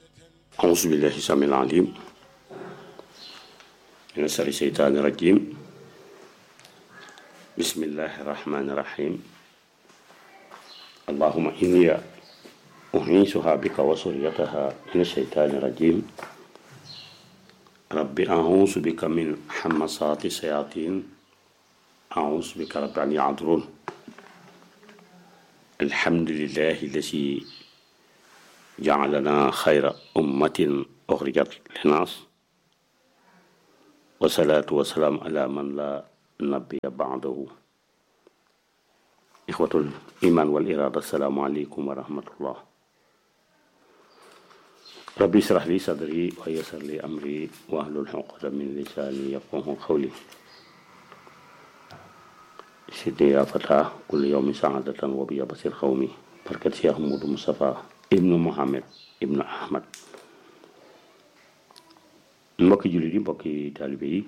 أعوذ بالله السميع العليم من شر الشيطان الرجيم بسم الله الرحمن الرحيم اللهم إني أعيذها بك وذريتها من الشيطان الرجيم رب أعوذ بك من همزات الشياطين أعوذ بك رب أن يحضرون الحمد لله الذي جعلنا خير أمة أخرجت للناس والصلاة والسلام على من لا نبي بعده إخوة الإيمان والإرادة السلام عليكم ورحمة الله ربي اشرح لي صدري ويسر لي أمري واحلل عقدة من لساني يفقه قولي سيدي يا فتاة كل يوم سعادة وبيا بصير قومي بركة شيخ محمود مصطفى ibnu Muhammad ibnu Ahmad mbokki jullit yi mbokki taalibe yi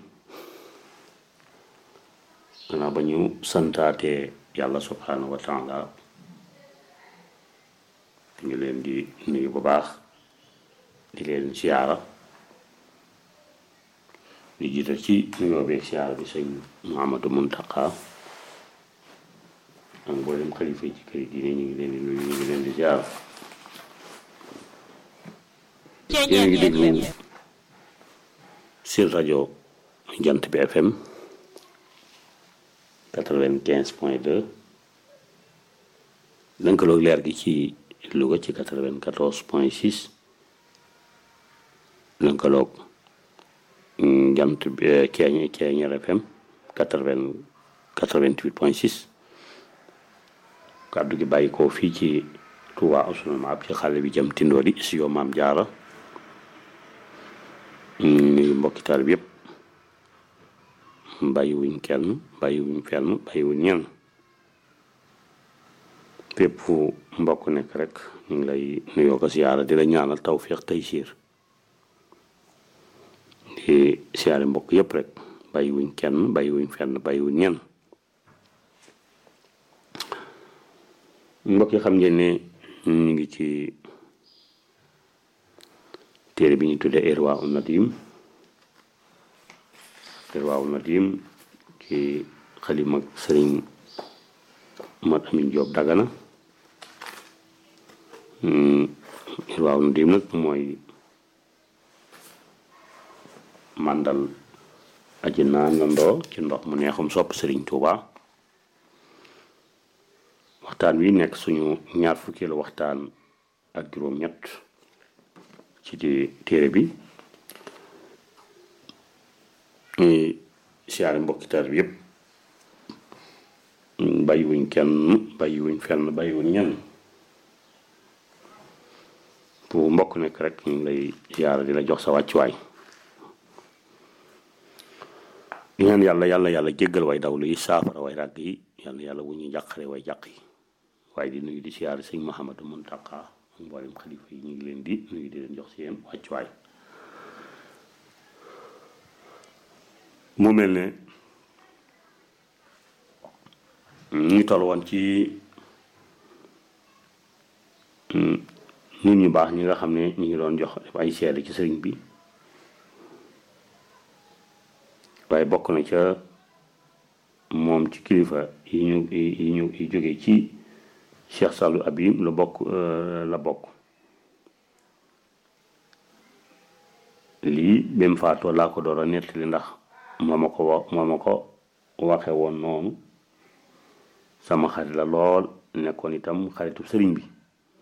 gannaaw ba ñu santaatee yàlla subhanahu wa taala ñu leen di nuyu bu baax di leen siyaara di jiital ci nuyoo beeg siyaara bi sëñ Muhammadu Muntaqa ak mboolem xalifa yi ci kër yi diine ñu ngi leen di nuyu ñu ngi leen di siyaara yéen a ngi déglu seen rajo jant bi FM quatre-vingt-quinze point deux lënkaloog leer gi ci Louga ci quatre-vingt-quatorze point six lënkaloog jant bi ceeñ ceeñer FM quatre-vingt quatre-vingt-huit point six kàddu gi bàyyi ko fii ci Touba Ousseynou Maab ci xale bi jëm Tindodi si yow maam jaara nuyu mbokki taal bi yëpp bàyyiwuñ kenn bàyyiwuñ fenn bàyyiwuñ ñenn fépp fu mbokk nekk rek ñu ngi lay nuyoo ko siyaara di la ñaanal tawféex tey siir di siyaare mbokk yëpp rek bàyyiwuñ kenn bàyyiwuñ fenn bàyyiwuñ ñenn mbokk yi xam ngeen ne ñu ngi ci téere bi ñu tuddee Irwa un Nadim Irwa un Nadim ci xalima sëriñ Mat Amin Joob Dagana Irwa un Nadim nag mooy màndal aji naanandoo ci ndox mu neexum sopp sëriñ Tuuba waxtaan wi nekk suñu ñaar fukkeelu waxtaan ak juróom-ñett ci di téere bi ñuy siyaare mbokkitar bi yëpp bàyyiwuñ kenn bàyyiwuñ fenn bàyyiwuñ ñenn bu mbokk nekk rek ñu ngi lay siyaare di la jox sa wàccuwaay di ñaan yàlla yàlla yàlla jéggal way dawlu yi saafara way ràgg yi yàlla yàlla wu ñu jàqare way jàq yi waaye di nuyu di siyaare sëñ Mouhamadou Mountakha mboolem xalifa yi ñu ngi leen di nuyu di leen jox seen wàccuwaay mu mel ne ñu toll woon ci nit ñu baax ñi nga xam ne ñu ngi doon jox def ay seede ci sëriñ bi waaye bokk na ca moom ci kilifa yi ñu yi ñu yi jóge ci Cheikh Sallou Abim la bokk la bokk lii ba mu faatoo laa ko door a nettali ndax moo ma ko wa moo ma ko waxe woon noonu sama xarit la lool nekkoon itam xaritu sëriñ bi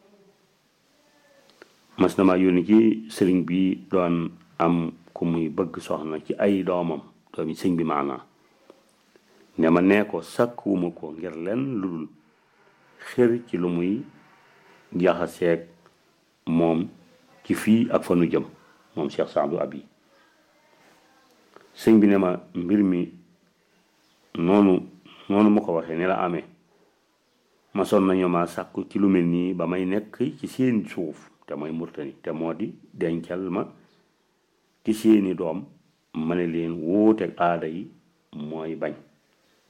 mas na ma yónni ci sëriñ bi doon am ku muy bëgg soxna ci ay doomam doomi sëñ bi maanaa ne ma nee ko sàkkuwuma ko ngir len lu dul xër ci lu muy jaxaseeg moom ci fii ak fa nu jëm moom Cheikh Saadu Abi sëñ bi ne ma mbir mi noonu noonu ma ko waxee ne la amee ma son nañu ma sàkku ci lu mel nii ba may nekk ci seen suuf te mooy murtani te moo di dencal ma ci seeni doom ma ne leen wuuteeg aada yi mooy bañ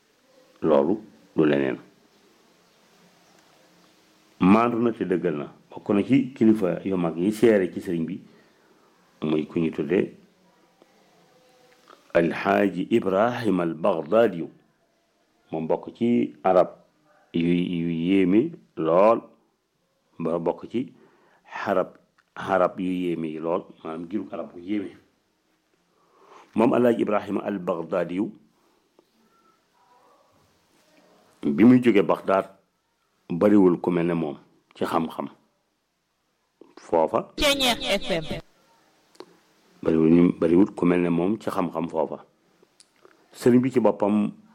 loolu du leneen maandu na te dëggal na ba bokk na ci kilifa yu mag yi seere ci sëriñ bi muy ku ñu tudde alxaaji ibrahim al baghdadi moom bokk ci arab yu yu yéeme lool ba bokk ci xarab xarab yu yéeme yi lool maanaam giru arab bu yéeme moom alxaaji ibrahima al baghdadi bi muy jóge Bagdaad bariwul ku mel ne moom ci xam-xam foofa Ceñeex FM bariwul ñu bariwul ku mel ne moom ci xam-xam foofa sëriñ bi ci boppam